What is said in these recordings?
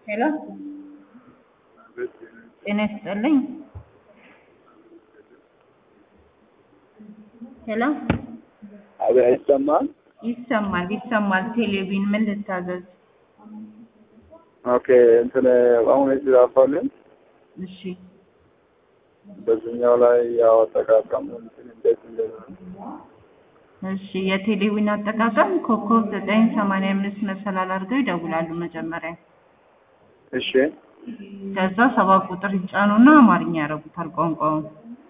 ሄሎ ጤና ይስጥልኝ። ሄሎ አቤት አይሰማም? ይሰማል ይሰማል። ቴሌቪዥን ምን ልታዘዝ? ኦኬ እንትን አሁን የተጻፈልን እሺ በዚህኛው ላይ ያው አጠቃቀሙ እንትን እንዴት እንደሆነ እሺ የቴሌቪዥን አጠቃቀም ኮከብ ዘጠኝ ሰማንያ አምስት መሰላል አድርገው ይደውላሉ መጀመሪያ። እሺ ከዛ ሰባት ቁጥር ይጫኑና አማርኛ ያደርጉታል ቋንቋውን።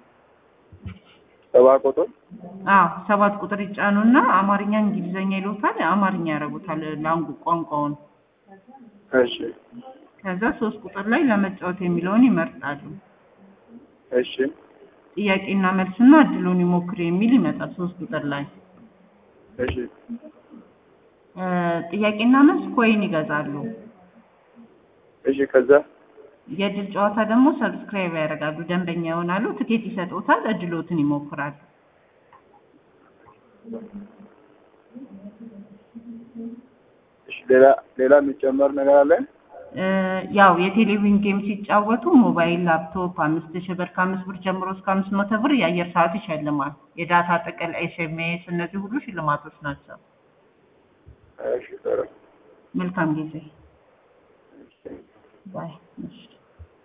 ሰባ ቁጥር አዎ ሰባት ቁጥር ይጫኑና አማርኛ እንግሊዘኛ ይሉታል፣ አማርኛ ያደርጉታል ላንጉ ቋንቋውን። እሺ ከዛ ሶስት ቁጥር ላይ ለመጫወት የሚለውን ይመርጣሉ። እሺ ጥያቄና መልስና እድሉን ይሞክር የሚል ይመጣል ሶስት ቁጥር ላይ። እሺ እ ጥያቄና መልስ ኮይን ይገዛሉ። እሺ ከዛ የእድል ጨዋታ ደግሞ ሰብስክራይብ ያደርጋሉ፣ ደንበኛ ይሆናሉ፣ ትኬት ይሰጡታል፣ እድሎትን ይሞክራሉ። እሺ ሌላ ሌላ የሚጨመር ነገር አለ? እ ያው የቴሌቪዥን ጌም ሲጫወቱ ሞባይል፣ ላፕቶፕ አምስት ሺህ ብር ከአምስት ብር ጀምሮ እስከ አምስት መቶ ብር የአየር ሰዓት ይሸልማል። የዳታ ጥቅል፣ ኤስኤምኤስ እነዚህ ሁሉ ሽልማቶች ናቸው። እሺ ጥሩ መልካም ጊዜ እሺ ባይ። እሺ